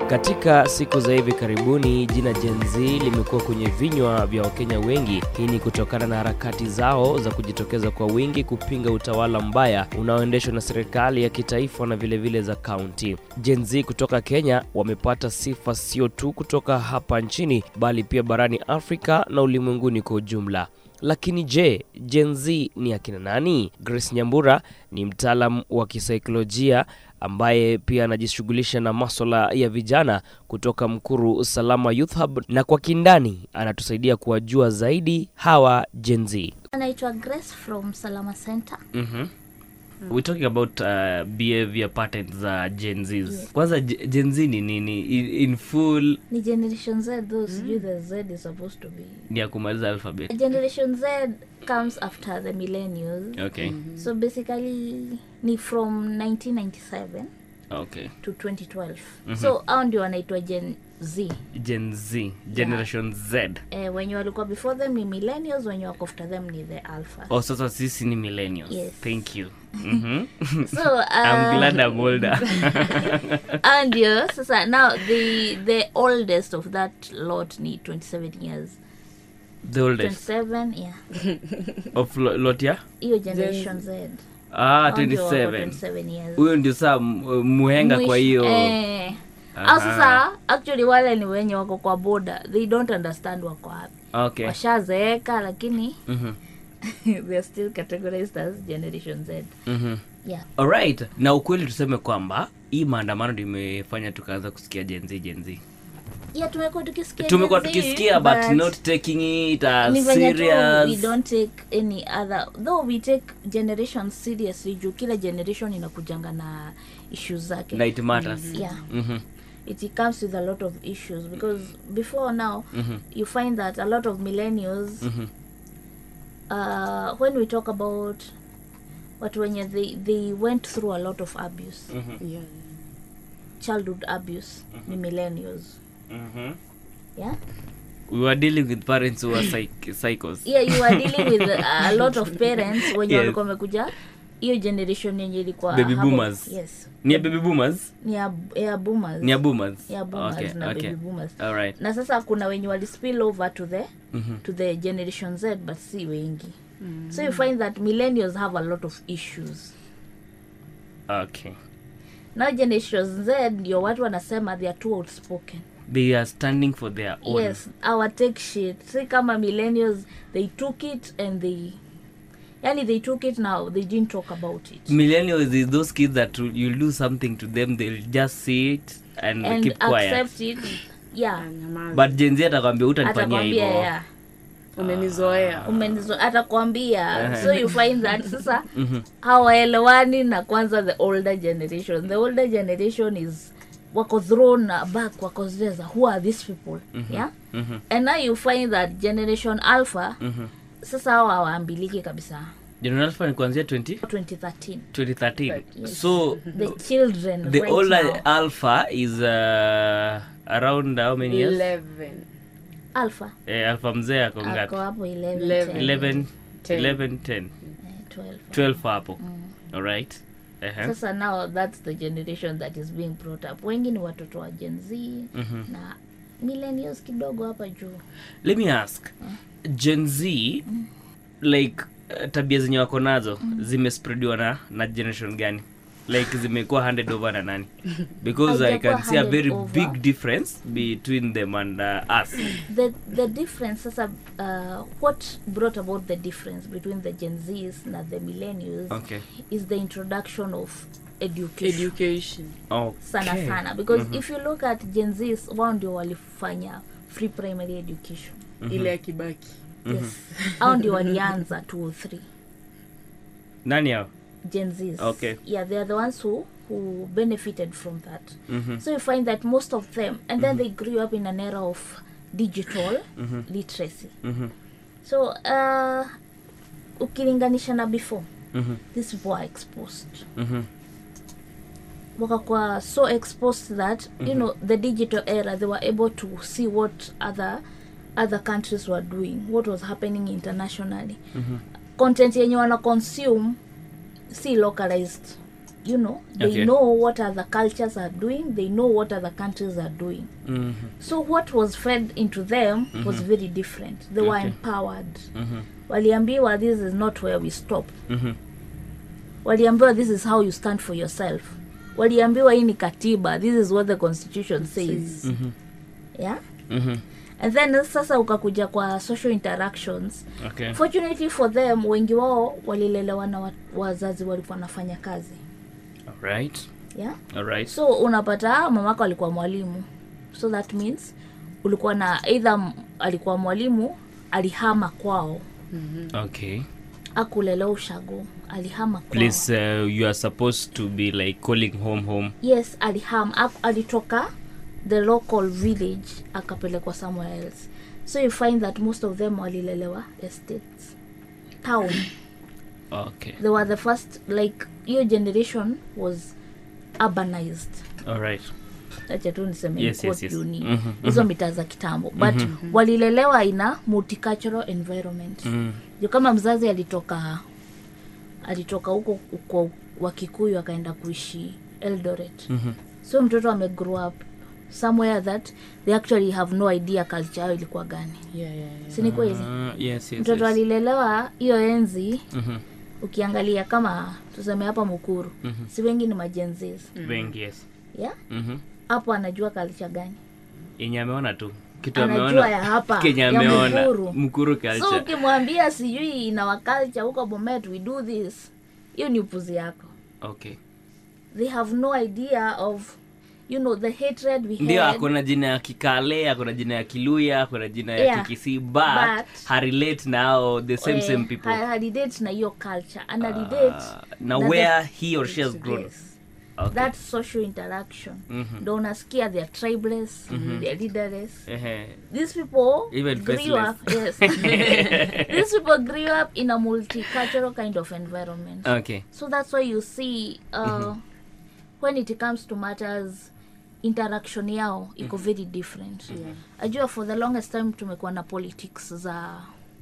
Katika siku za hivi karibuni, jina Gen Z limekuwa kwenye vinywa vya Wakenya wengi. Hii ni kutokana na harakati zao za kujitokeza kwa wingi kupinga utawala mbaya unaoendeshwa na serikali ya kitaifa na vilevile vile za kaunti. Gen Z kutoka Kenya wamepata sifa sio tu kutoka hapa nchini, bali pia barani Afrika na ulimwenguni kwa ujumla. Lakini je, Gen Z ni akina nani? Grace Nyambura ni mtaalam wa kisaikolojia ambaye pia anajishughulisha na maswala ya vijana kutoka Mkuru Salama Youth Hub, na kwa kindani anatusaidia kuwajua zaidi hawa Gen Z. anaitwa grace from salama center mm-hmm. We're talking about uh, behavior patterns za Gen Zs. Kwanza Ge- Gen Z ni nini in, in full ni generation z though sijui the z is supposed to be ni ya kumaliza alphabet. generation z comes after the millennials Okay. so basically ni from 1997 Okay. to 2012 so au ndio wanaitwa gen z Gen Z, Generation Z. eh, wenye walikuwa before them ni millennials wenye wako after them ni the alpha Oh, sasa sisi ni millennials. Yes. Thank you. Mhm. so I'm uh, glad I'm older. ah, ndio sasa now the the oldest of that lot ni 27 years The oldest 27 yeah of lo- lot ya? hiyo generation z Ah, Hao ndio wako 27. 27 years Huyo ndio saa m- muhenga kwa Mwisho- hiyo. eh. Aha. au sasa actually wale ni wenye wako kwa boda they don't understand wako wapi Okay. washazeeka lakini Mhm. they're still categorized as generation z Mhm. yeah Alright. Na ukweli tuseme kwamba hii maandamano ndio imefanya tukaanza kusikia Gen Z Gen Z. yeah tumekuwa tukisikia Tumekuwa Gen Z, tukisikia but not taking it as ni venye tu we serious. don't take any other though we take generation seriously juu kila generation inakujanga na issues zake Na it matters. yeah Mhm. it comes with a lot of issues because before now you find that a lot of millennials uh, when we talk about watu wenye they, they went through a lot of abuse yeah. childhood abuse ni millennials Mhm. yeah We were dealing with parents who are psych- psychos. yeah you are dealing with a lot of parents wenye Yes. walikuwa wamekuja hiyo generation yenye ilikuwa Baby hapo- boomers. yes Ni ya baby boomers? ni ya, ya boomers Ni ya boomers? ya boomers Okay, na okay. baby boomers Alright. na sasa kuna wenye wali spill over to the to the generation z but si wengi so you find that millennials have a lot of issues Okay. now generation z ndio watu wanasema they are too outspoken They are standing for their own. yes our take shit si kama millennials they took it and they yani they took it now they didn't talk about it Millennials is those kids that will- you'll do something to them, they'll just see it and, and keep quiet. accept it yeah Nyamaza. But Gen Z atakwambia utanifanyia atakwambia hivyo. yeah umenizoea umenizo atakwambia so you find that sasa hawaelewani na kwanza the older generation the older generation is wako thrown back wako zile za who are these people yeah and now you find that generation alpha sasa hao hawaambiliki kabisa General Alpha ni kuanzia 20 2013 2013. Yes. So the children the right older now. Alpha is uh, around how many years? 11 alpha Eh, Alpha mzee ako ako ngapi? hapo 11 Eleven. 11 Ten. 11 10 eh, 12 12 hapo. Alright. Uh-huh. sasa now that's the generation that is being brought up wengi ni watoto wa gen z na millennials kidogo hapa juu let me ask gen z like uh, tabia zenye wako nazo zimespreadiwa na na generation gani like zimekuwa handed over na nani because i Haijakuwa can see a handed very over. big difference between them and uh, us the the difference sasa uh, what brought about the difference between the gen zs na the millennials okay is the introduction of education education okay sana sana because if you look at gen zs wao ndio walifanya free primary education ile ya kibaki yes au ndio walianza 203 nani hao gen zs Okay. yeah they are the ones who who benefited from that so you find that most of them and then they grew up in an era of digital literacy so uh, ukilinganisha na before these people are exposed Mhm. wakakuwa so exposed that you know the digital era they were able to see what other other countries were doing what was happening internationally content yenye wana consume si localized you know they Okay. know what other cultures are doing they know what other countries are doing Mhm. so what was fed into them was very different they were Okay. empowered Mhm. waliambiwa this is not where we stop Mhm. waliambiwa this is how you stand for yourself waliambiwa hii ni katiba this is what the constitution says Mhm. yeah Mhm. and then sasa ukakuja kwa social interactions Okay. fortunately for them wengi wao walilelewa na wa- wazazi walikuwa wanafanya kazi Alright. yeah Alright. so unapata mamako alikuwa mwalimu so that means ulikuwa na either m- alikuwa mwalimu alihama kwao Okay. akulelewa ushago alihama kwao Please, uh, you are supposed to be like calling home home. yes alihama ak- alitoka the local village akapelekwa somewhere else so you find that most of them walilelewa estates town Okay. they were the first like your generation was urbanized Alright. acha tu niseme Yes, in yes, quote yes. uni Mhm, hizo mitaa za kitambo but walilelewa ina multicultural environment Mm. juu kama mzazi alitoka alitoka huko kwa wakikuyu akaenda kuishi eldoret Mhm. so mtoto ame grow up somewhere that they actually have no idea culture yao ilikuwa gani yeah, yeah, yeah. sini kweli Uh, yes, yes, mtoto yes. alilelewa hiyo enzi Mhm. ukiangalia kama tuseme hapa mukuru Mhm. si wengi ni majenzis Wengi, yes. yeah Mhm. hapo anajua culture gani yenye ameona tu kitu anajua ameona ya hapa kenye ya ameona mukuru mkuru so culture ukimwambia sijui in our culture huko bomet we do this hiyo ni upuzi yako okay they have no idea of you know the hatred we ndio had akona jina ya kikale akona jina ya kiluya akona jina ya Yeah. kikisi but, But- harelate now the same eh, same people ha- halidate na hiyo culture and halidate Ah, na na where the- he or she has grown yes. okay. that social interaction Mhm. ndo unasikia they are tribeless they are leaderless Ehe. these people Even grew faceless. up yes these people grew up in a multicultural kind of environment okay so that's why you see uh, when it comes to matters interaction yao iko very different Yeah. ajua for the longest time tumekuwa na politics za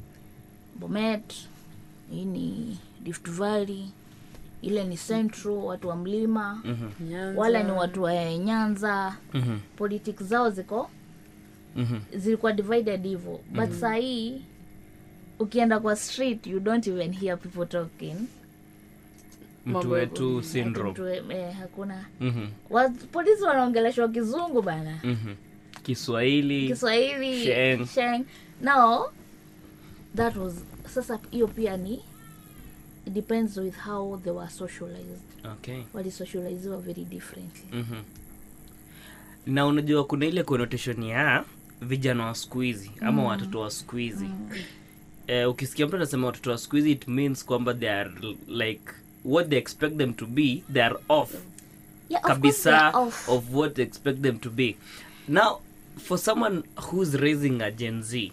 bomet hii ni rift valley ile ni central watu wa mlima Mhm. Nyanza. wale ni watu wa nyanza Mhm. politics zao ziko Mhm. zilikuwa divided hivyo but saa hii ukienda kwa street you don't even hear people talking mtu Mambo wetu Ati syndrome mtu we- eh, hakuna Mhm. Wa- polisi wanaongeleshwa kizungu bana Mhm. kiswahili kiswahili Sheng. sheng now that was sasa hiyo pia ni it depends with how they were socialized okay walisocializiwa very differently Mhm. na unajua kuna ile connotation ya vijana wa siku hizi ama watoto wa siku hizi eh, ukisikia mtu anasema watoto wa siku hizi it means kwamba they are like what they expect them to be they are off yeah, of course they kabisa are off. of what they expect them to be now for someone who's raising a gen z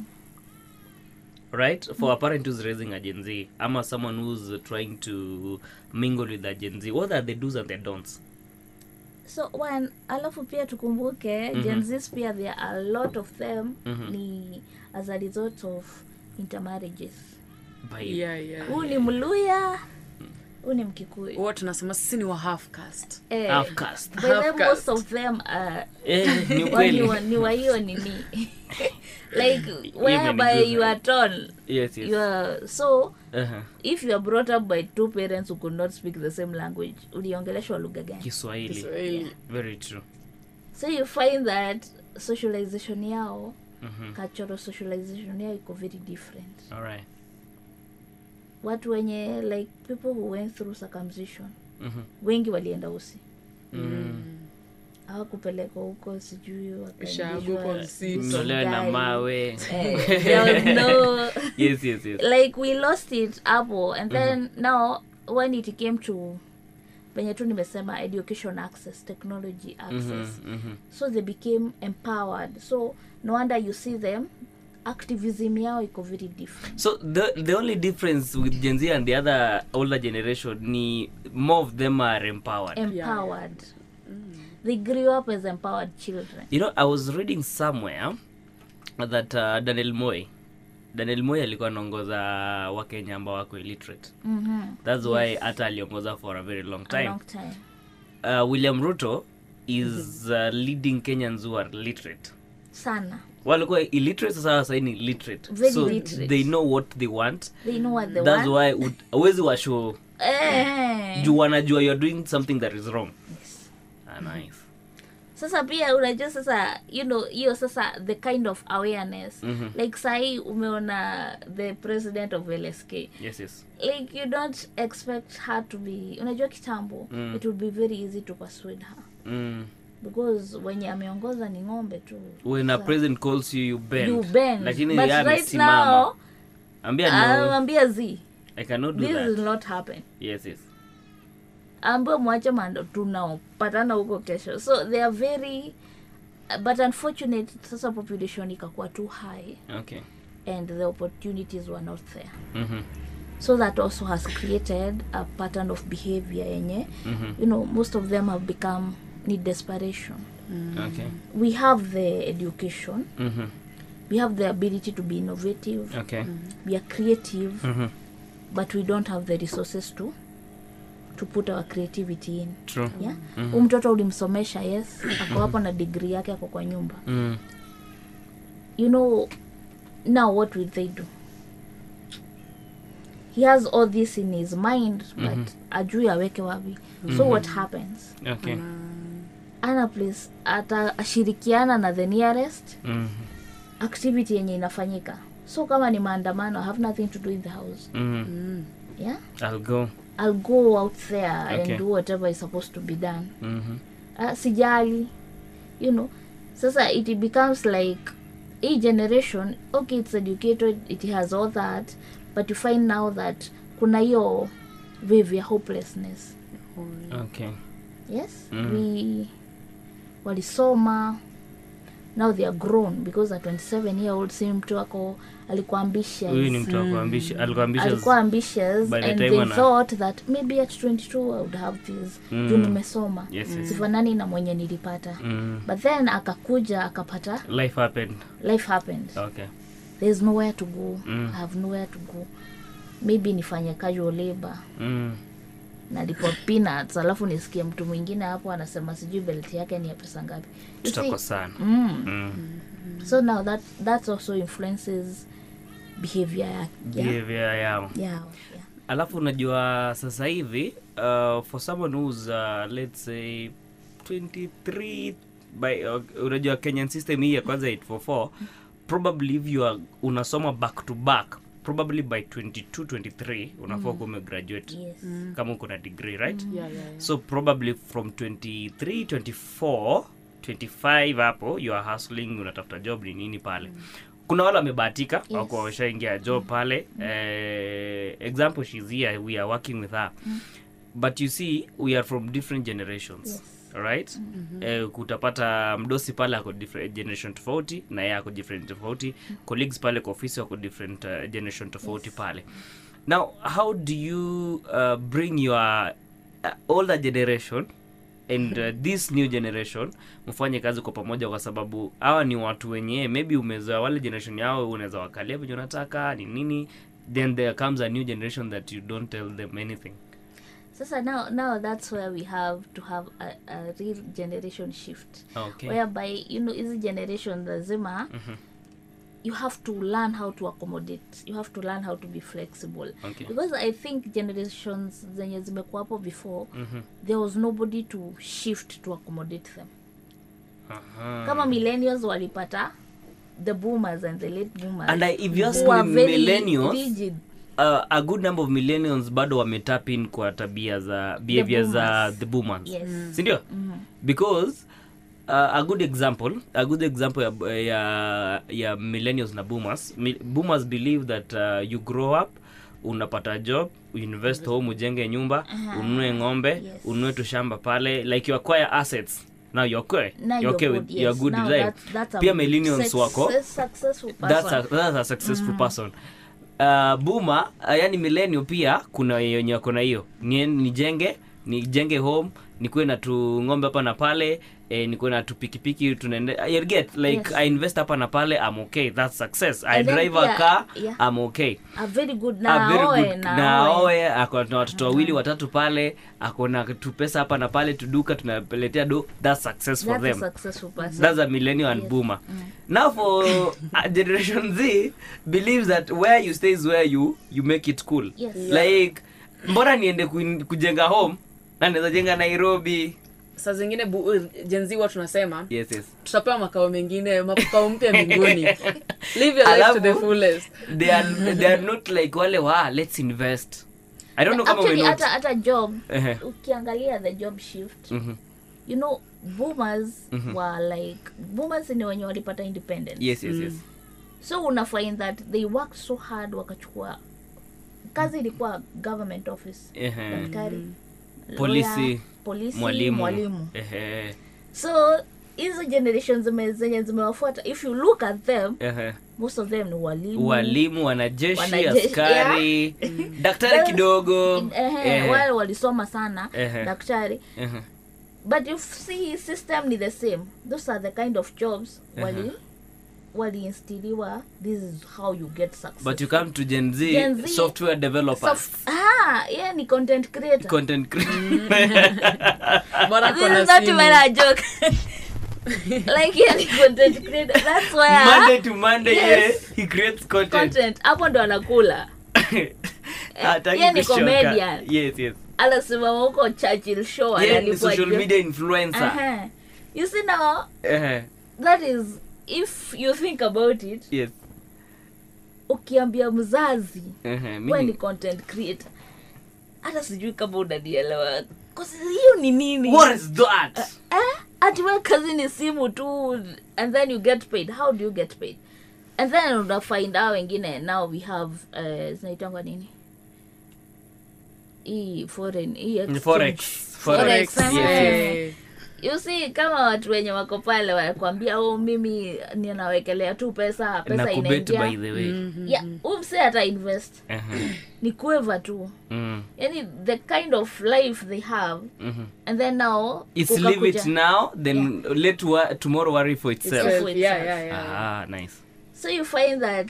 right for a parent who's raising a gen z ama someone who's trying to mingle with a gen z what are the do's and the don'ts so when alafu pia tukumbuke mm Gen Zs pia there are a lot of them ni as a result of intermarriages by Yeah, yeah, huu yeah. ni mluya huu ni mkikuyu Huwa tunasema sisi ni wa half caste eh, half caste by the Half most caste. of them are eh, ni wa- ni ukweli wa- ni wa hiyo nini like whereby imenigusa. you are torn yes yes you are so uh-huh. if you are brought up by two parents who could not speak the same language uliongeleshwa lugha gani kiswahili Kiswahili. very true so you find that socialization yao Mhm. cultural socialization yao iko very different all right watu wenye like people who went through circumcision Mhm. wengi walienda usi Mm. hawakupelekwa huko sijui Ushago kwa msitu. Mtolewe na mawe Eh, there was no yes yes yes like we lost it hapo and then now when it came to venye tu nimesema education access technology access Mhm, mhm. so they became empowered so no wonder you see them activism yao iko very different so the the only difference with gen z and the other older generation ni more of them are empowered empowered they grew up as empowered children you know i was reading somewhere that uh, daniel moy daniel moi alikuwa anaongoza wakenya ambao wako illiterate Mhm. thats why hata aliongoza for a very long A time long time. uh, william ruto is uh, leading kenyans who are literate sana walikuwa illiterate sasa sasa ni literate Very so literate. they know what they want they know what they that's want why ut- awezi washow eh. juu wanajua you're doing something that is wrong Yes. ah, nice sasa pia unajua sasa you know hiyo sasa the kind of awareness Mhm. like sahii umeona the president of lsk yes yes like you don't expect her to be unajua kitambo Mm. it would be very easy to persuade her mm. because wenye ameongoza ni ng'ombe tu when a Sa- president calls you you bend, you bend lakini but yeye right amesimama. now ambia no anamwambia z i cannot do this that will not happen yes yes ambao mwache mando tunaopatana huko kesho so they are very but unfortunate sasa population ikakuwa too high okay and the opportunities were not there mhm so that also has created a pattern of behavior yenye mhm you know most of them have become need desperation okay we have the education mhm we have the ability to be innovative okay we are creative mhm but we don't have the resources to to put our creativity in true yeah mm mtoto ulimsomesha yes ako hapo na degree yake ako kwa nyumba mm. you know now what will they do he has all this in his mind but ajui aweke wapi so what happens okay ana place ata ashirikiana na the nearest mhm activity yenye inafanyika so kama ni maandamano i have nothing to do in the house mhm yeah i'll go i'll go out there Okay. and do whatever is supposed to be done mhm uh, sijali you know sasa it becomes like a generation okay it's educated it has all that but you find now that kuna hiyo wave ya hopelessness okay yes Mm. we walisoma now they are grown because a 27 year old si mtu ako alikuwa ambitious huyu ni mtu akuambisha alikuwa ambitious alikuwa ambitious By the and time they ana- thought that maybe at 22 i would have this Mm. juu nimesoma Yes, yes. sifanani na mwenye nilipata mm. but then akakuja akapata life happened life happened okay there's nowhere to go Mm. i have nowhere to go maybe nifanye casual labor mm. nalipwa peanuts alafu nisikie mtu mwingine hapo anasema sijui belt yake ni ya pesa ngapi You see? tutakosana mm. mm. so now that that also influences behavior ya, ya, behavior yao ya, ya. alafu unajua sasa hivi uh, for someone who's uh, let's say 23 by uh, unajua kenyan system hii ya kwanza 844 probably if you are unasoma back to back probably by 22 23 unafaa kuwa umegraduate yes kama uko na degree right Yeah, yeah, yeah. so probably from 23 24 25 hapo you are hustling unatafuta job ni nini pale kuna wale wamebahatika Yes. wako washaingia job pale eh, example she's here we are working with her but you see we are from different generations Yes. right eh, kutapata mdosi pale ako different generation tofauti na yeye ako different tofauti colleagues pale kwa ofisi wako different uh, generation tofauti pale now how do you uh, bring your uh, older generation and uh, this new generation mfanye kazi kwa pamoja kwa sababu hawa ni watu wenyewe maybe umezoa wale generation yao unaweza wakalia venye unataka ni nini then there comes a new generation that you don't tell them anything sasa now now that's where we have to have a, a real generation shift okay whereby you know hizi generation lazima you have to learn how to accommodate you have to learn how to be flexible Okay. because i think generations zenye zimekuwa hapo before Mhm. there was nobody to shift to accommodate them Aha. kama millennials walipata the boomers and the late boomers And I- if you ask who are me, very millennials, rigid. uh, a good number of millennials bado wametap in kwa tabia za behavior za boomers. the boomers yes sindio because uh, a good example a good example ya, ya, ya millennials na boomers Mi, boomers believe that uh, you grow up unapata job uinvest home ujenge nyumba ununue ng'ombe Yes. ununue tushamba pale like you acquire assets now you're okay Now you're okay good, with yes. you're good Now with life that's- that's a pia millennials success- wako successful that's a, person. that's a successful person uh, buma uh, yani millennial pia kuna wenye wako na hiyo Ni- nijenge nijenge home nikuwe na tu ng'ombe hapa na pale eh, nikuwe na tu pikipiki tunaende I get like Yes. i invest hapa na pale i'm okay that's success i And then drive a pia- car yeah. i'm okay a very good Ah, na very aoe good. na na aoe. aoe ako na watoto wawili watatu pale ako na tu pesa hapa na pale tuduka tunapeletea do that's success for That's a them successful person. that's a millennial and Yes. boomer now for uh, generation z believes that where you stay is where you you make it cool Yes. like mbona niende ku- kujenga home na naweza jenga nairobi saa zingine bu- jenzi huwa tunasema yes yes tutapewa makao mengine makao mpya mbinguni live your life to the Alafu- fullest they are they are not like wale wa let's invest i don't know kama Actually, umenote hata hata job Ehe. ukiangalia the job shift Mhm. you know boomers were like boomers ni wenye walipata independence yes yes yes so una find that they worked so hard wakachukua kazi ilikuwa government office Ehe. daktari Polisi, lawyer, polisi mwalimu mwalimu Ehe. so hizo generation zime- zenye zimewafuata if you look at them Ehe. most of them ni walimu walimu wanajeshi Wanajeshi, askari daktari kidogo Ehe, Ehe. wale walisoma sana Ehe. daktari Ehe. but you see system ni the same those are the kind of jobs wali waliinstiliwa this is how you get success but you come to gen z, Gen Z, software developers Soft- ah yeah ni content creator content creator bora this kona is not simu. even a joke like yeah ni content creator that's where monday to monday Yes. yeah, he creates content content hapo ndo anakula Hataki yeye ni kushoka. comedian. yes yes anasimama huko churchill show yeah, ni analipwa social juu. media influencer Aha. you see now Ehe. that is if you think about it yes ukiambia mzazi Ehe, we mimi- ni content creator hata sijui kama unanielewa 'Cause hiyo ni nini what is that eh? ati we kazi ni simu tu and then you get paid how do you get paid and then unafind out wengine now we have uh, zinaitangwa nini hii foreign hii exchange. forex forex Forex, yes, eh. yes. Eh, you see kama watu wenye wako pale wanakwambia oh mimi ninawekelea tu pesa na pesa kubet by inaingia the way yeah umse hata invest Ehe. ni kueva tu Mm. yani the kind of life they have Mhm. and then now It's leave it ukakuja- now then let wa- tomorrow worry for itself Itself. self, yeah, yeah, yeah. ah nice so you find that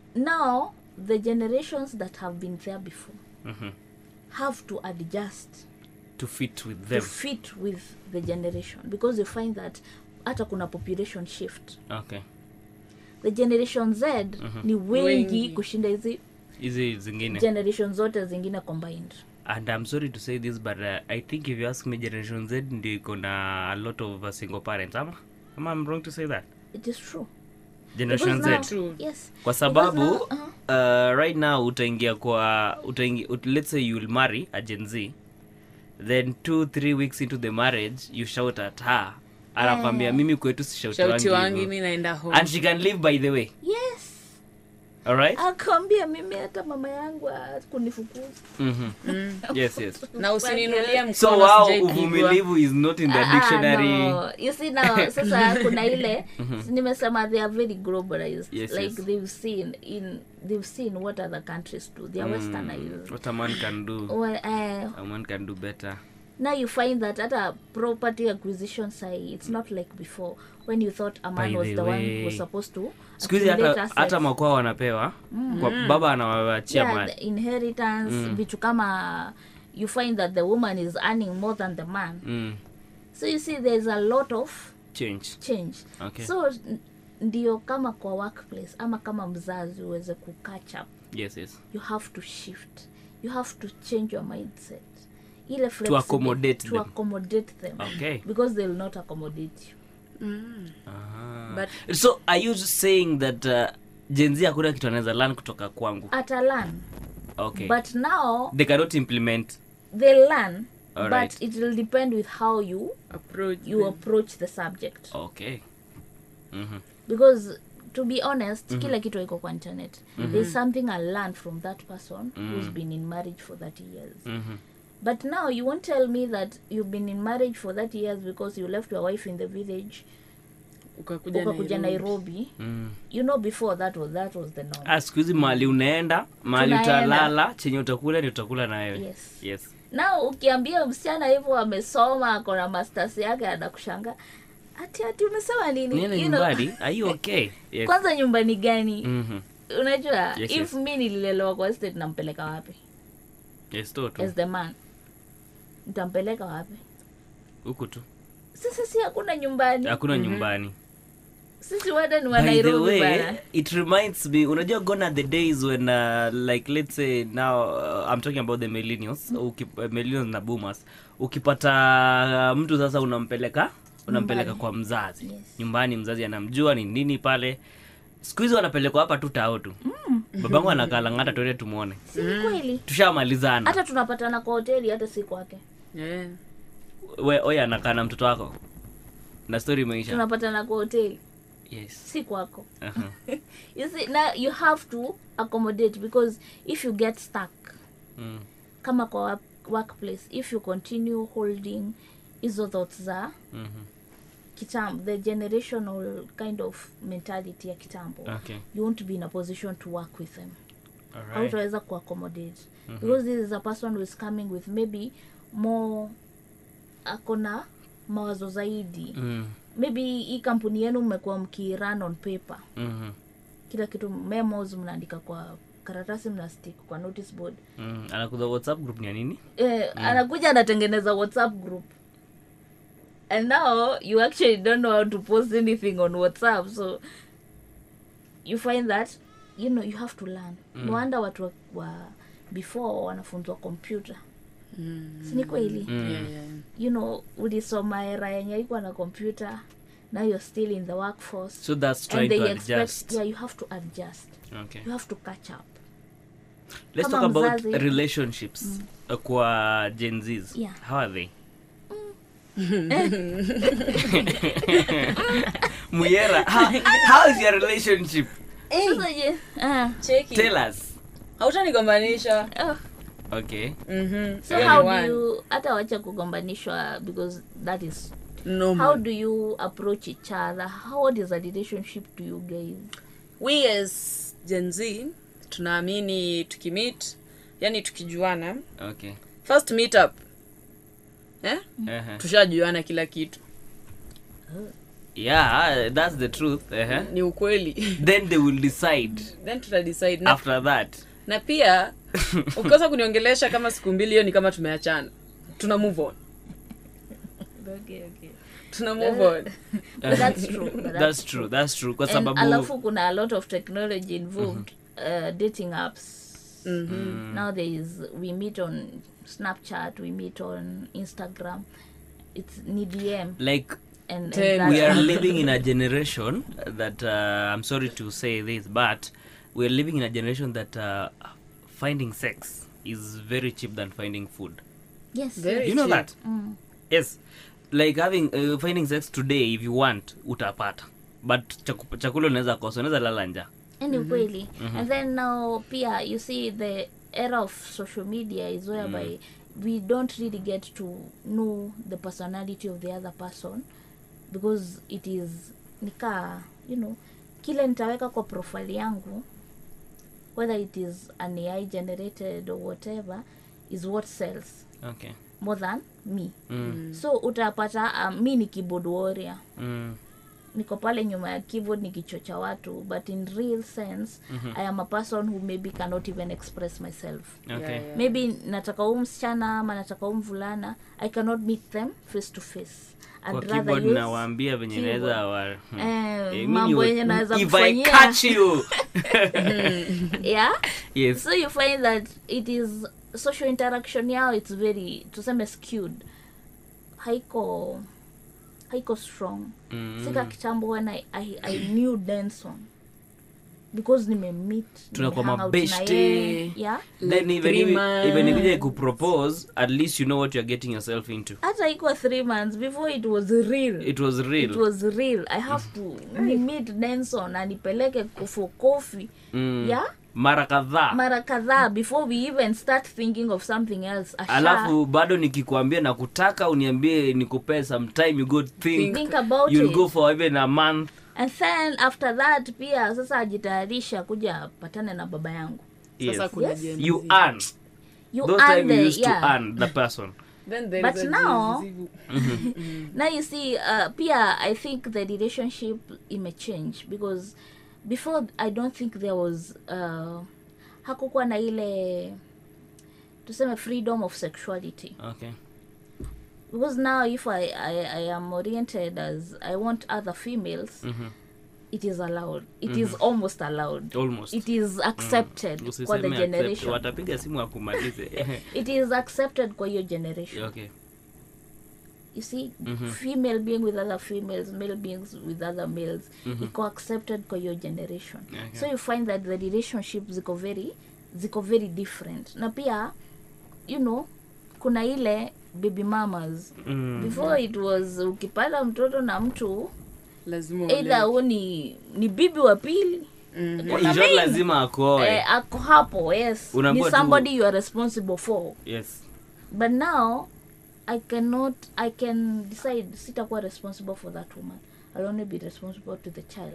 now the generations that have been there before Mhm. have to adjust to fit with to them fit with the generation because you find that hata kuna population shift okay the generation z ni wengi, Wengi. kushinda hizi hizi zingine generation zote zingine combined and i'm sorry to say this but uh, i think if you ask me generation z ndio iko na a lot of uh, single parents ama ama i'm wrong to say that it is true generation Because now- z True. yes kwa sababu Because now, uh, right now utaingia kwa utaingia, ut, let's say you'll marry a gen z then two three weeks into the marriage you shout at her anakwambia mimi kwetu shauti sishautiwangi wangi hivyo." mi naenda home and she can live by the way yes alright akawambia mimi hata mama yangu kunifukuza mm yes yes na usininulie mkono so wow sijaipigwa. uvumilivu is not in the Ah, ah, dictionary no. you see now sasa kuna ile nimesema they are very globalized Yes, like yes. they've seen in they've seen what other countries do they are westernized what a man can do well, uh, a man can do better now you find that at a property acquisition side it's not like before when you thought a man By was the the one who way, was supposed to siku hizi accumulate hata, assets. hata makwao wanapewa kwa baba anawachia yeah, mali the inheritance vitu kama you find that the woman is earning more than the man mm. so you see there's a lot of change change okay so n- ndio kama kwa workplace ama kama mzazi uweze kucatch up yes yes you have to shift you have to change your mindset ile flexible- accommodate to them. accommodate them okay because they will not accommodate you Aha. But- so are you saying that uh, jenzi hakuna kitu anaweza learn kutoka kwangu atalan okay but now they cannot implement they learn Alright. but it will depend with how you approach you them. approach the subject okay mm-hmm. because to be honest kila kitu iko kwa internet there's something i learned from that person who's been in marriage for 30 years Mm-hmm. but now you won't tell me that you've been in marriage for 30 years because you left your wife in the village ukakuja ukakuja Nairobi. nairobi mm. you know before that was that was the norm ah, siku hizi mahali unaenda mahali Tunaenda. utalala chenye utakula ni utakula na wewe yes yes na ukiambia msichana hivyo amesoma ako na masters yake anakushanga ati ati umesema nini niende You know, nyumbani are you okay yes. kwanza nyumbani gani Mhm. unajua Yes, if yes. mi nililelewa kwa estate nampeleka wapi yes to tu as the man nitampeleka wapi huku tu sasa si hakuna nyumbani hakuna nyumbani sisi wote ni wa by the nairobi way bana it reminds me unajua gone are the days when uh, like let's say now uh, i'm talking about the millennials Uki, uh, millennials na boomers ukipata uh, mtu sasa unampeleka unampeleka kwa mzazi Yes. nyumbani mzazi anamjua ni nini pale siku hizi wanapelekwa hapa tu tao tu babangu anakalangata tuende tumwone si ni kweli tushamalizana hata tunapatana kwa hoteli hata si kwake Yeah. we oye anakaa na mtoto wako na story imeisha tunapatana kwa hoteli yes si kwako uh-huh. you see now you have to accommodate because if you get stuck mm. kama kwa work, workplace if you continue holding hizo thoughts za mhm. kitambo the generational kind of mentality ya kitambo okay you won't be in a position to work with them alright hautaweza kuaccommodate because this is a person who is coming with maybe more akona mawazo zaidi mm. maybe hii kampuni yenu mmekuwa mkirun on paper mhm. kila kitu memos mnaandika kwa karatasi mnastick kwa notice board Mm. anakuza whatsapp group ni ya nini eh, anakuja anatengeneza whatsapp group and now you actually don't know how to post anything on whatsapp so you find that you know you have to learn mm. no wonder watu wa, wa before wanafunzwa computer Mm. sini kweli Mm. Yeah, yeah. you know ulisoma era yenye ikuwa na computer now you're still in the workforce so that's and trying they to expect adjust yeah you have to adjust okay you have to catch up let's Kama talk about mzazi- relationships uh, kwa gen z's Yeah. how are they muyera how, how is your relationship sasa je ah, Cheki. tell us hautanigombanisha oh. okay Mhm. so how do Anyone. you hata wacha kugombanishwa because that is Normal. how do you approach each other how what is the relationship to you guys we as gen z tunaamini tukimit yani tukijuana okay first meet up eh? uh-huh. tushajuana kila kitu yeah that's the truth uh-huh. ni ukweli then they will decide then tutadecide na, after that na pia ukikosa kuniongelesha kama siku mbili hiyo ni kama tumeachana tuna move on okay, okay. tuna move on But that's true but that's true that's true kwa and sababu alafu kuna a lot of technology involved uh, dating apps now there is we meet on snapchat we meet on instagram it's ni dm like and, and Ten. that- we are living in a generation that uh, i'm sorry to say this but we're living in a generation that uh, finding sex is very cheap than finding food yes Very you know cheap. that Mm. yes like having uh, finding sex today if you want utapata but chaku- chakula unaweza kosa unaweza lala nja and ukweli and then now pia you see the era of social media is whereby we don't really get to know the personality of the other person because it is nika you know kile nitaweka kwa profile yangu whether it is an ai generated or whatever is what sells okay more than me mm. so utapata um, mi ni keyboard warrior Mm. niko pale nyuma ya keyboard nikichocha watu but in real sense i am a person who maybe cannot even express myself okay Yeah, yeah. maybe nataka huu msichana ama nataka huu mvulana i cannot meet them face to face I'd kwa rather keyboard use nawaambia venye keyboard. naweza wa hmm. Eh, Eh, mambo mimi yenye naweza if I kufanyia. catch you yeah yes so you find that it is social interaction yao it's very tuseme skewed haiko haiko strong Mm. sika kitambo when I, I, I knew denson because nimemit Tunakuwa nimehang out na mabeshte. yeye. yeah then Like even three if months. even if they could propose at least you know what you're getting yourself into hata iko three months before it was real it was real it was real i have to ni meet denson anipeleke for coffee mm. yeah mara kadhaa mara kadhaa before we even start thinking of something else asha alafu bado nikikwambia na kutaka uniambie nikupee some time you go think, think about you'll it go for even a month and then after that pia sasa ajitayarisha kuja patane na baba yangu yes. sasa kuna Yes. Gen you Z. earn You those earn time you the- used yeah. to earn the person then there But is a now- zivu. now you see uh, pia i think the relationship imechange because before i don't think there was uh, hakukuwa na ile tuseme freedom of sexuality okay because now if I, I, I am oriented as i want other females Mhm. it is allowed It is almost allowed almost it is accepted kwa the Usiseme accept, generation watapiga simu akumalize it is accepted kwa hiyo generation okay you see Mhm. female being with other females male beings with other males Mhm. iko accepted kwa hiyo generation Okay. so you find that the relationship ziko very ziko very different na pia you know kuna ile baby mamas Mm. before it was ukipata mtoto na mtu lazima either uolewe. huu ni ni bibi wa pili Mhm. In short, lazima akoe eh, ako hapo yes Unaambiwa ni tu- somebody you are responsible for yes but now i cannot i can decide sitakuwa responsible for that woman i'll only be responsible to the child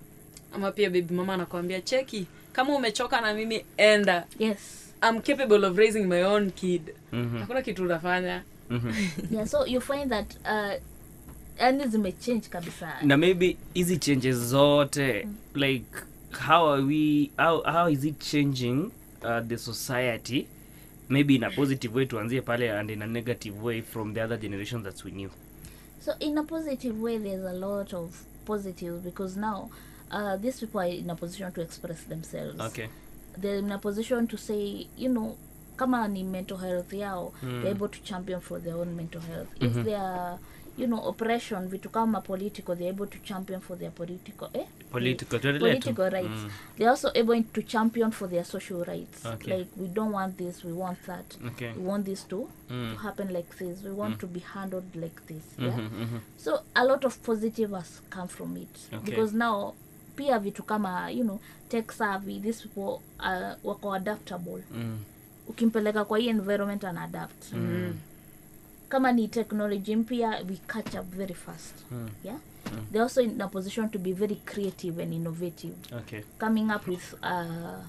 ama pia baby mama anakwambia cheki kama umechoka na mimi enda yes I'm capable of raising my own kid Mhm. hakuna kitu unafanya Mhm. yeah so you find that uh yani zimechange kabisa na maybe hizi changes zote like how are we how, how is it changing uh, the society maybe in a positive way tuanzie pale and in a negative way from the other generations that we knew so in a positive way there's a lot of positives because now uh, these people are in a position to express themselves okay they're in a position to say you know kama ni mental health yao Mm. they're able to champion for their own mental health Mhm. if they are you know oppression vitu kama political they're able to champion for their political eh political tuendelee tu. political rights Mm. they're also able to champion for their social rights Okay. like we don't want this we want that okay we want this to, Mm. to happen like this we want to be handled like this yeah Mhm, mhm. so a lot of positive has come from it Okay. because now pia vitu kama you know tech savvy these people uh, wako adaptable Mm. ukimpeleka kwa hii environment ana adapt Mm. kama ni technology mpya we catch up very fast Mm. yeah they're also in a position to be very creative and innovative okay coming up with uh,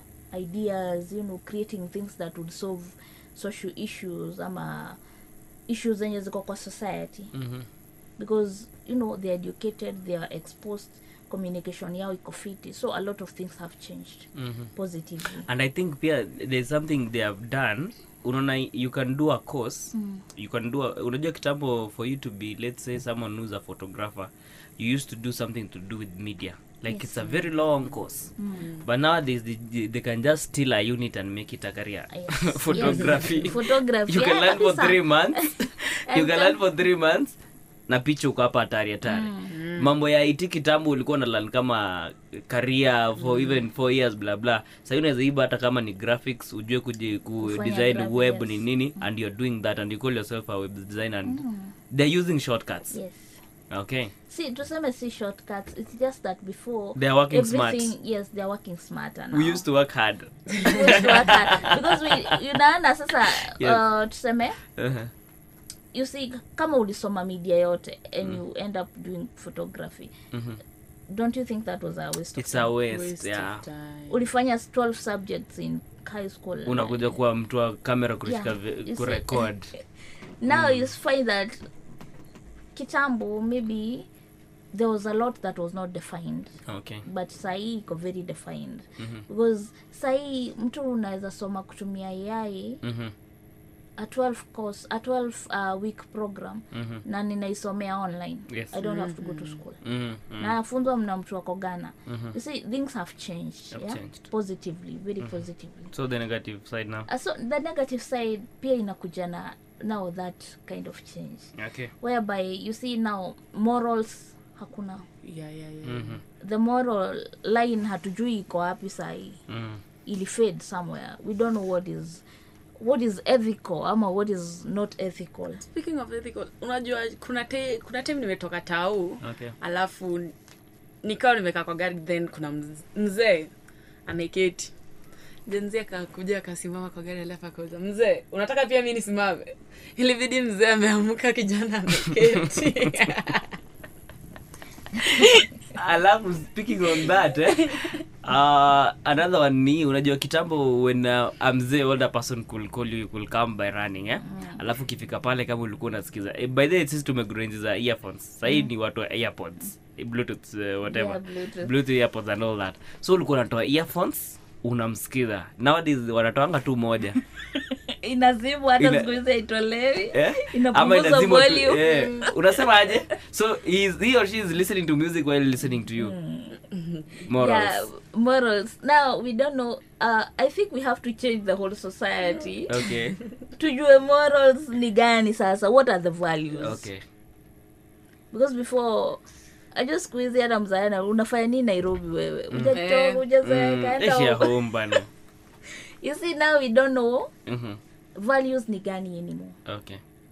ideas you know creating things that would solve social issues ama issues zenye ziko kwa society Mhm. because you know they're educated they are exposed communication yao iko fiti so a lot of things have changed Mhm. positively and i think pia there's something they have done unaona you can do a course Mm. you can do a, unajua kitambo for you to be let's say someone who's a photographer you used to do something to do with media like Yes. it's a very long course Mm. but nowadays they, they, they can just steal a unit and make it a career Yes. photography Yes. Photography, you can yeah, learn for kabisa. three months you can And learn for three months na picha uko hapa hatari hatari mambo ya it kitambo ulikuwa nalan kama career for even four years bla bla sahii unaweza iba hata kama ni graphics ujue kuji ku Kufanya design graphics, web yes. ni nini and you're doing that and you call yourself a web designer and they're using shortcuts yes okay see tuseme si shortcuts it's just that before They are working smart. everything yes they're working smarter now we used to work hard We used to work hard. because we unaona sasa Yes. uh, tuseme uh-huh. you see kama ulisoma media yote and you end up doing photography Mhm. don't you think that was a waste of it's time? a waste, Waste of yeah time. ulifanya 12 subjects in high school unakuja kuwa mtu wa kamera kushika Yeah, vi- you see- kurecord now you find that kitambo maybe there was a lot that was not defined okay but sahii iko very defined Mhm. because sahii mtu unaweza soma kutumia ai Mhm. a 12 course a 12 uh, week program Mhm. na ninaisomea online Yes. i don't have to go to school Mhm. Mhm. nafunzwa mna mtu wako ghana Mhm. you see things have changed, Have yeah? changed. positively very positively so the negative side now uh, so the negative side pia inakuja na now that kind of change okay whereby you see now morals hakuna Yeah, yeah, yeah. Mhm. the moral line hatujui iko wapi sahii Mhm. ili fade somewhere we don't know what is what is ethical ama what is not ethical speaking of ethical unajua kuna te, kuna time nimetoka tau okay alafu nikawa nimekaa kwa gari then kuna mz- mzee ameketi jenzi akakuja akasimama kwa gari alafu akauza mzee unataka pia mi nisimame ilibidi mzee ameamka kijana ameketi alafu speaking on that eh, uh, another one ni unajua kitambo when uh, a mzee older person could call you could come by running eh? alafu ukifika pale kama ulikuwa unasikiza eh, by the way sisi tumegrow enzi za earphones sahii ni watu wa earpods eh, bluetooth uh, whatever Yeah, Bluetooth. bluetooth earpods and all that so ulikuwa unatoa earphones unamsikiza nowadays wanatoanga tu moja inazimwa hata Ina- siku hizi haitolewi Eh? Inapunguza Ama inazimwa tu- volume. eh. unasema aje so he, is, he or she is listening to music while listening to you morals yeah morals now we don't know uh, i think we have to change the whole society okay tujue morals ni gani sasa what are the values okay because before ajo siku hizi hata mzaana unafanya nini nairobi wewe Eh. ujatoka ujazeeka Mm, enda ishi ya huko. home bana you see now we don't know Mhm. values ni gani anymore okay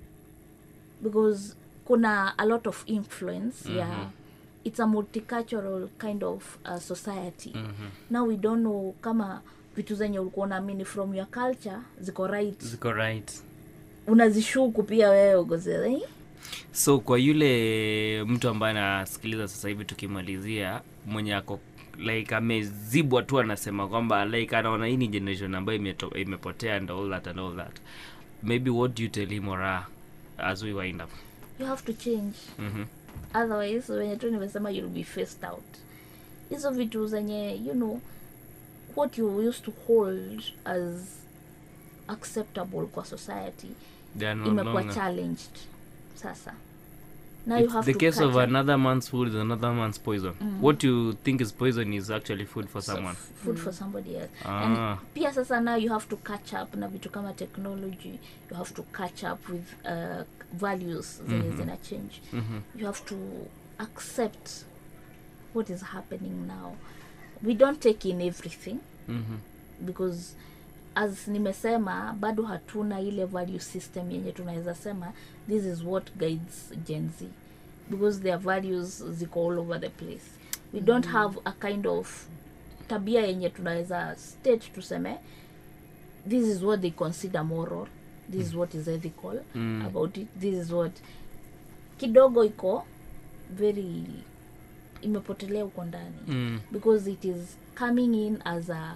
because kuna a lot of influence yeah it's a multicultural kind of uh, society Mhm. now we don't know kama vitu zenye ulikuwa unaamini from your culture ziko right ziko right unazishuku pia wewe ugozea eh? so kwa yule mtu ambaye anasikiliza sasa hivi tukimalizia mwenye ako like amezibwa tu anasema kwamba like anaona hii ni generation ambayo imeto- imepotea and all that and all that maybe what do you tell him or her as we wind up you have to change Mhm. otherwise wenye tu nimesema you'll be faced out hizo vitu zenye you know what you used to hold as acceptable kwa society They are no imekuwa longer- challenged sasa now you It's have the to case of catch up. another man's food is another man's poison what you think is poison is actually food for So, someone food for somebody else Ah. and pia sasa now you have to catch up na vitu kama technology you have to catch up with uh, values zenye zina change Mhm. you have to accept what is happening now we don't take in everything Mhm. because as nimesema bado hatuna ile value system yenye tunaweza sema this is what guides gen z because their values ziko all over the place we don't have a kind of tabia yenye tunaweza state tuseme this is what they consider moral this is what is ethical Mm. about it this is what kidogo iko very imepotelea huko ndani Mm. because it is coming in as a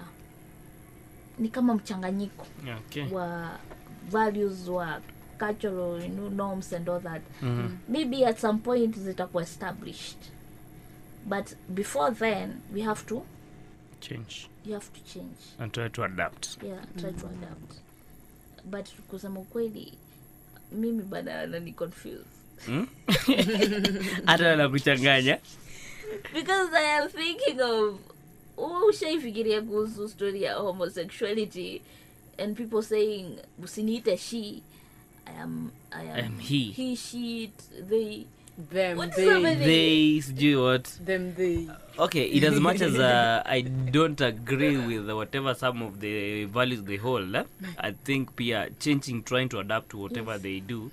ni kama mchanganyiko okay wa values wa cultural you know, norms and all that Mhm. maybe at some point zitakuwa established but before then we have to change you have to change and try to adapt yeah try to adapt but kusema ukweli mimi bado nani confused Hmm? hata nakuchanganya because i am thinking of ushaifikiria kuhusu story ya homosexuality and people saying usiniite she i am i am, I am he. he she it, they them What's they so many- they sijui what them they okay in as much as uh, i don't agree with whatever some of the values they hold eh? i think pia changing trying to adapt to whatever they do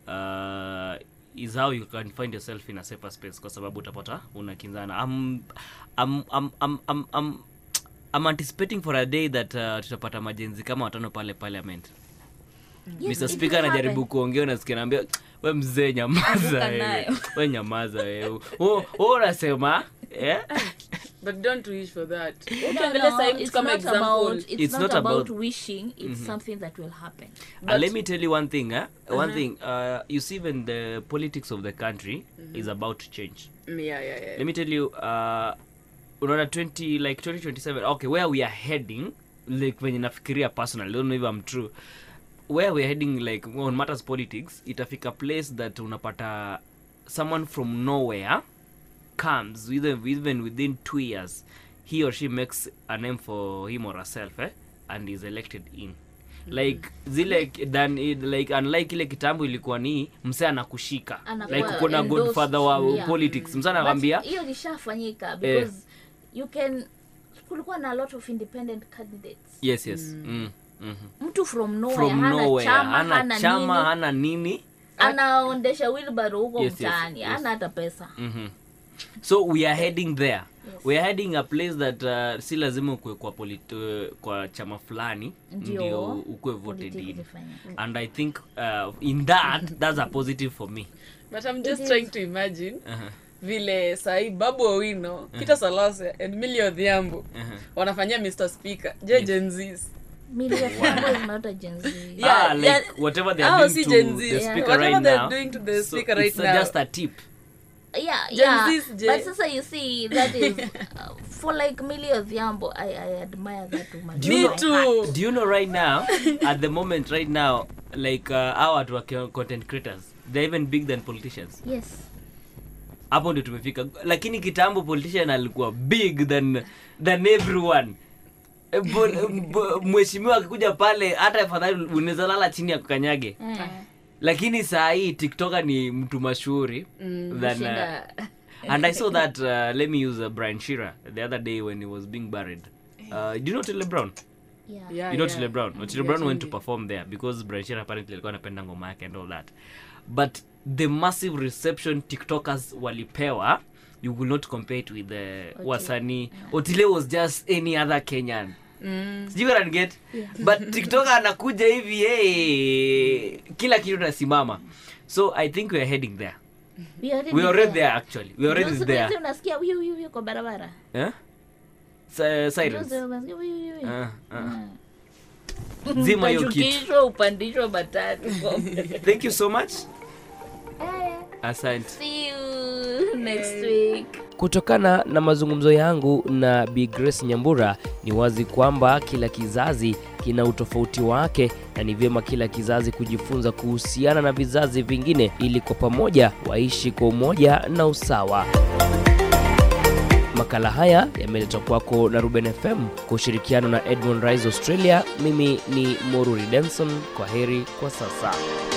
uh, is how you can find yourself in a safer space kwa sababu utapata unakinzana I'm, I'm, I'm, I'm, I'm, I'm, I'm anticipating for a day that uh, tutapata majenzi kama watano pale parliament Yes, mr it speaker will anajaribu happen. kuongea unasikia naambia we mzee nyamaza Anguka wewe. nayo. we nyamaza wewe Wewe- wewe unasema eh? but don't wish for that No, ukiangalia no, sahii mtu it's kama not example about it's, It's not, not about, about- wishing it's something that will happen and let me tell you one thing eh? one thing uh, you see when the politics of the country is about to change Mm, yeah yeah yeah let me tell you uh, unaona 20 like 2027 okay where we are heading like venye nafikiria personally I don't know if I'm true where we're heading like on matters politics itafika place that unapata someone from nowhere comes even, even within two years he or she makes a name for him or herself eh, and is elected in like zile than like unlike ile kitambo ilikuwa ni msee anakushika Anakuwa like kuna endorsed, godfather wa yeah. politics msee But anakwambia hiyo lishafanyika because you can kulikuwa na a lot of independent candidates yes yes mm. mhm. mtu from nowhere from hana nowhere chama hana hana chama nini hana nini anaondesha wilbaro huko Yes, yes, mtaani yes. hana hata pesa Mhm. so we are heading there Yes. we are heading a place that uh, si lazima ukue kwa, polit, uh, kwa chama fulani Ndio ndio ukue voted politics in zifanye. and i think uh, in that that's a positive for me but i'm just is. trying to imagine uh-huh. vile sahii babu owino peter salase and milly odhiambo wanafanyia mr speaker je jenzis Million Fambo is not a Gen Z. Yeah, ah, like yeah. whatever they are Hao doing si to Gen Z. the Yeah. speaker Whatever right they're now. doing to the so speaker right it's uh, now. just a tip. yeah, Gen yeah. Z's Gen- But sasa you see that is uh, for like Millie Odhiambo, I I admire that woman. Do you Me know- too. Do you know right now, at the moment right now, like uh, our watu wa content creators, they're even big than politicians. Yes. Hapo ndio tumefika. Lakini kitambo politician alikuwa big than than everyone. Eh, bo- bo- Mheshimiwa akikuja pale hata afadhali unaweza lala chini ya kukanyage. Eh, Lakini saa hii TikToker ni mtu mashuhuri than uh, kushinda- and I saw that uh, let me use uh, Brian Shearer the other day when he was being buried. Uh, do you know Otile Brown? yeah. Yeah, you know yeah. Otile Brown. Otile Yeah, Brown went to Chindi. perform there because Brian Shearer apparently alikuwa anapenda ngoma yake and all that. But the massive reception TikTokers walipewa, you will not compare it with the wasanii. Otile was just any other Kenyan. Mm. Sijui what I get. But TikToker anakuja hivi hey, kila kitu nasimama. So I think we are heading there. We already We are already there. there actually. We are already Ndio siku there. hizi unasikia huyu huyu huyu kwa barabara. Eh? Si- Sirens. Ndio siku unasikia huyu huyu huyu. Ah, ah. Zima hiyo kitu. Utashukishwa, upandishwa matatu. Thank you so much. Eh, Asante. See you next week. Kutokana na mazungumzo yangu na Bi Grace Nyambura, ni wazi kwamba kila kizazi kina utofauti wake na ni vyema kila kizazi kujifunza kuhusiana na vizazi vingine ili kwa pamoja waishi kwa umoja na usawa. Makala haya yameletwa kwako na Ruben FM kwa ushirikiano na Edmond Rise Australia. Mimi ni Moruri Denson. Kwa heri kwa sasa.